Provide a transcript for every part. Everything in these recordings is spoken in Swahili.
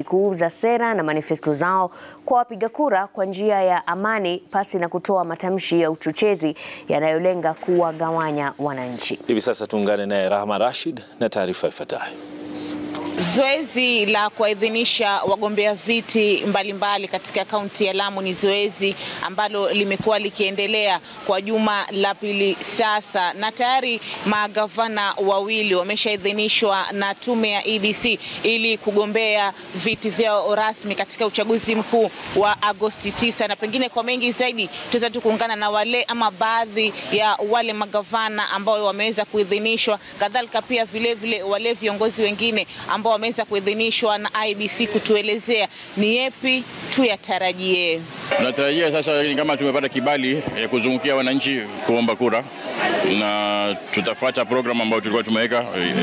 kuuza sera na manifesto zao kwa wapiga kura kwa njia ya amani pasi na kutoa matamshi ya uchochezi yanayolenga kuwagawanya wananchi. Hivi sasa tuungane naye Rahma Rashid na taarifa ifuatayo. Zoezi la kuwaidhinisha wagombea viti mbalimbali mbali katika kaunti ya Lamu ni zoezi ambalo limekuwa likiendelea kwa juma la pili sasa, na tayari magavana wawili wameshaidhinishwa na tume ya EBC ili kugombea viti vyao rasmi katika uchaguzi mkuu wa Agosti 9. Na pengine kwa mengi zaidi tutaweza tu kuungana na wale ama baadhi ya wale magavana ambao wameweza kuidhinishwa, kadhalika pia vilevile vile wale viongozi wengine ambao wameweza kuidhinishwa na IBC kutuelezea ni yepi tuyatarajie. Tunatarajia sasa ni kama tumepata kibali ya kuzungukia wananchi kuomba kura, na tutafuata program ambayo tulikuwa tumeweka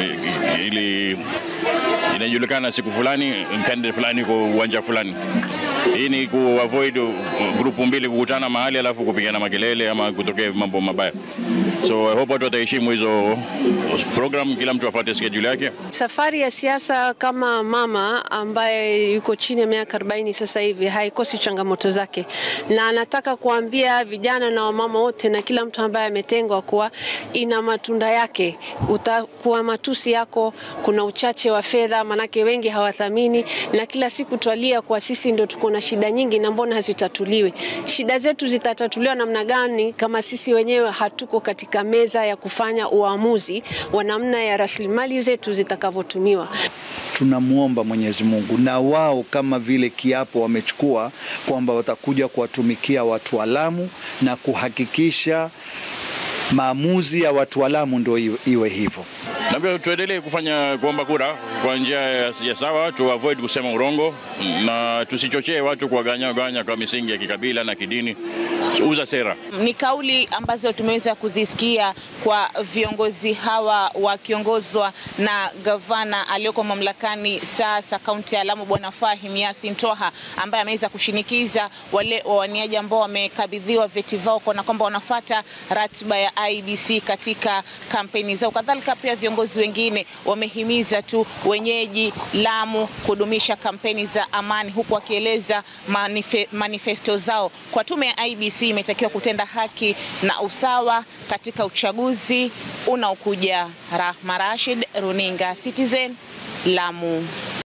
ili inajulikana siku fulani candidate fulani kwa uwanja fulani. Hii ni ku avoid grupu mbili kukutana mahali alafu kupigana makelele ama kutokea mambo mabaya. So I hope watu wataheshimu hizo program, kila mtu afuate schedule yake. Safari ya siasa kama mama ambaye yuko chini ya miaka 40 sasa hivi haikosi changamoto zake, na anataka kuambia vijana na wamama wote na kila mtu ambaye ametengwa kuwa ina matunda yake. Utakuwa matusi yako, kuna uchache wa fedha, manake wengi hawathamini, na kila siku twalia kwa sisi ndio tuko na shida nyingi, na mbona hazitatuliwi? Shida zetu zitatatuliwa namna gani kama sisi wenyewe hatuko katika meza ya kufanya uamuzi wa namna ya rasilimali zetu zitakavyotumiwa. Tunamwomba Mwenyezi Mungu na wao kama vile kiapo wamechukua kwamba watakuja kuwatumikia watu wa Lamu na kuhakikisha maamuzi ya watu wa Lamu ndio iwe hivyo. Na pia tuendelee kufanya kuomba kura kwa njia ya sawa, tu avoid kusema urongo na tusichochee watu kuwaganya ganya kwa misingi ya kikabila na kidini. Uza sera. Ni kauli ambazo tumeweza kuzisikia kwa viongozi hawa wakiongozwa na gavana aliyoko mamlakani sasa kaunti ya Lamu Bwana Fahim Yasin Toha ambaye ameweza kushinikiza wale wawaniaji ambao wamekabidhiwa vyeti vyao kuona kwamba wanafuata ratiba ya IBC katika kampeni zao. Kadhalika pia viongozi wengine wamehimiza tu wenyeji Lamu kudumisha kampeni za amani, huku wakieleza manife, manifesto zao kwa tume ya IBC imetakiwa kutenda haki na usawa katika uchaguzi unaokuja. Rahma Rashid, Runinga Citizen, Lamu.